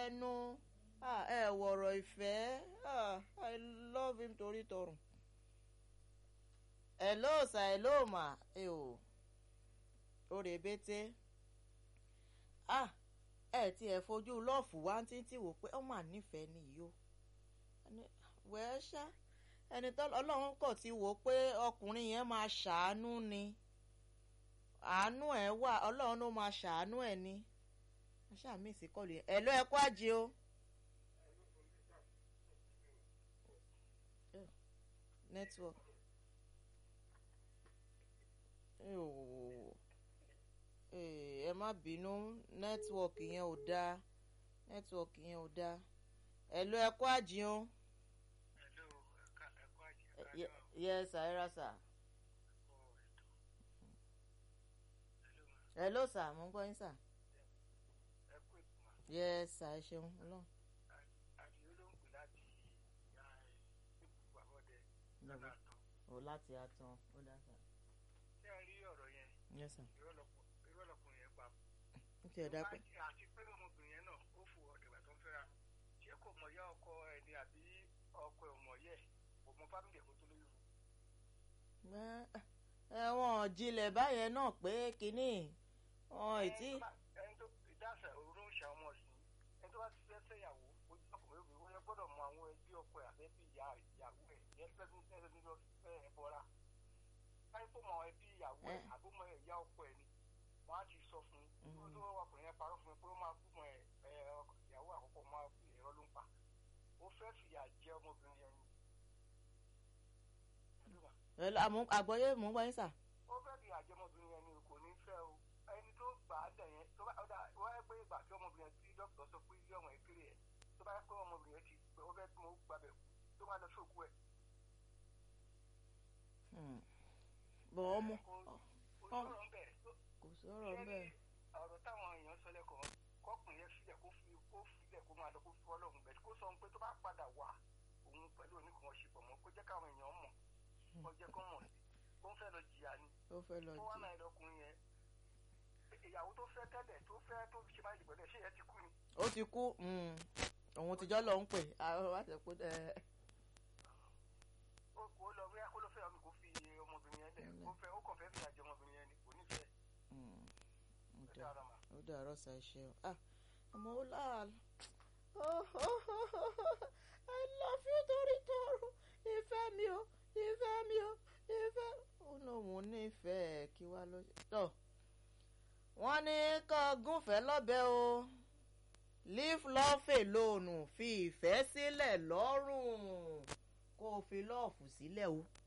ẹnu ẹ wọ̀rọ̀ ìfẹ́ i love him torí tọrùn. hello sir hello ma ẹ o ó rèébété ah ẹ tí ẹ fojú lọ́ọ̀fù wá títí wò pé ọmọ ànífẹ̀ẹ́ nìyí o wẹ́ẹ́ ṣá ẹni tó ọlọ́run kọ̀ ti wò pé ọkùnrin yẹn máa ṣàánú ni àánú ẹ̀ wà ọlọ́run ló máa ṣàánú ẹ̀ ni aṣáàmì ìsìnkọlù yẹn ẹ̀ ló ẹ kó àjẹ o. network ẹ má bínú nẹ́tíwọ̀kì yẹn ò dáa nẹ́tíwọ̀kì yẹn ò dáa ẹ ló ẹ kó àjẹ o. yes sir ẹ ra sir. hello sir mo ń gbọ́ yín sir. yes sir ẹ ṣeun ọlọ́run. o láti atan ó dá sir. ṣé ẹ rí ọ̀rọ̀ yẹn. yes sir. irọ́ lọkùnrin yẹn pa. ó ti ẹ̀ dá pé. àti pé ọmọbìnrin yẹn náà ó fò ọ̀dẹ̀gbà tó ń fẹ́ra ṣé kò mọ̀ yá ọkọ ẹ̀ ni àbí ọkọ ẹ̀ ò mọ̀ yẹ kò mọ fámìlì ẹ̀kọ́ tó lóyún fún. ẹ̀wọ̀n jinlẹ̀ báyẹn náà pé kínní wọn ì tí. ẹni tó dáṣà òru ń ṣàwọn ọmọ sí ẹni tó bá ti fẹ́ fẹ́yàwó ojú ọkùnrin òbí wọn gbọ́dọ̀ mọ àwọn ẹbí ọkọ ẹ̀ àbẹ́bí ìyá ìyàwó ẹ̀ yẹn fẹ́ fún ẹsẹ̀ nílò fẹ́ ẹ bọ́ra. káyọ̀ tó mọ ẹbí ìyàwó ẹ̀ àbúmọ̀ ìyá ọkọ ẹ̀ ni wọ́n á ti sọ fún un tó ọkùnrin yẹn parọ́ fún mi pé ó máa kú mọ ìyàwó àkọ́kọ́ máa kú ẹ̀rọ ló ń pa ó fẹ́ fìyà jẹ ọmọbìnrin yẹn ni àgbọ̀yé mò ń gbọ́ yín sà. ó fẹ́ fi àjẹmọ́bìnrin yẹn ni kò ní fẹ́ o ẹni tó gbà á dẹ̀ yẹn tó bá ọ̀dà wọ́n yẹ pé ìgbà tí ọmọbìnrin yẹn tí dókítà sọ pé ilé ọmọ ìkéré ẹ̀ tó bá yẹ pé ọmọbìnrin yẹn ti pé ó fẹ́ tí mo gbàbẹ̀ kú tó máa lọ sóògùn ẹ̀. bọ̀ ọmọ kò sọ̀rọ̀ ń bẹ̀. kò sọ̀rọ̀ ń bẹ̀. ọ̀rọ̀ táwọn èèyàn sọ lẹ́kọ̀ọ́ kọkùnrin yẹn filẹ̀ kó fi kó filẹ̀ kó máa lọ kó fi ọlọ́run bẹ̀ kó sọ pé tó bá padà wà òun pẹ̀lú oníkan ṣepọ̀ mọ́ kó jẹ́ káwọn èèyàn mọ̀ kó jẹ́ kó mọ̀ sí ó ń fẹ́ lọ jìyà ni. ó fẹ́ lọ ó wá jì. náà lọkùnrin yẹn ìyàwó tó fẹ́ tẹ́lẹ̀ tó fẹ́ tó fi ṣe máa dìbò lẹ̀ ṣé yẹn ti kú ni. ó ti kú òun tìjọ́ lọ ń pè àwọn wá sọ pé ẹ. ó kó lọ bí kó ló fẹ́ ọmọ kó fi ọmọbìnrin yẹn lẹ̀ kó fẹ́ ó kàn fẹ́ fi àjẹ ọmọbìnrin yẹn ni kò ní fẹ́. ó ó dà dára mà. ó dàárọ̀ sà ẹ ṣeun ah àmọ́ ó láàlú I love you torí tọrọ ìfẹ́ mi o ìfẹ́ mi o ìfẹ́ ó lóun nífẹ̀ẹ́ kí wá ló tọ̀ wọ́n ní kó gúnfẹ́ lọ́bẹ̀ o leave love alone fi ìfẹ́ sílẹ̀ lọ́rùn kó o fi lọ́ọ̀fù sílẹ̀ o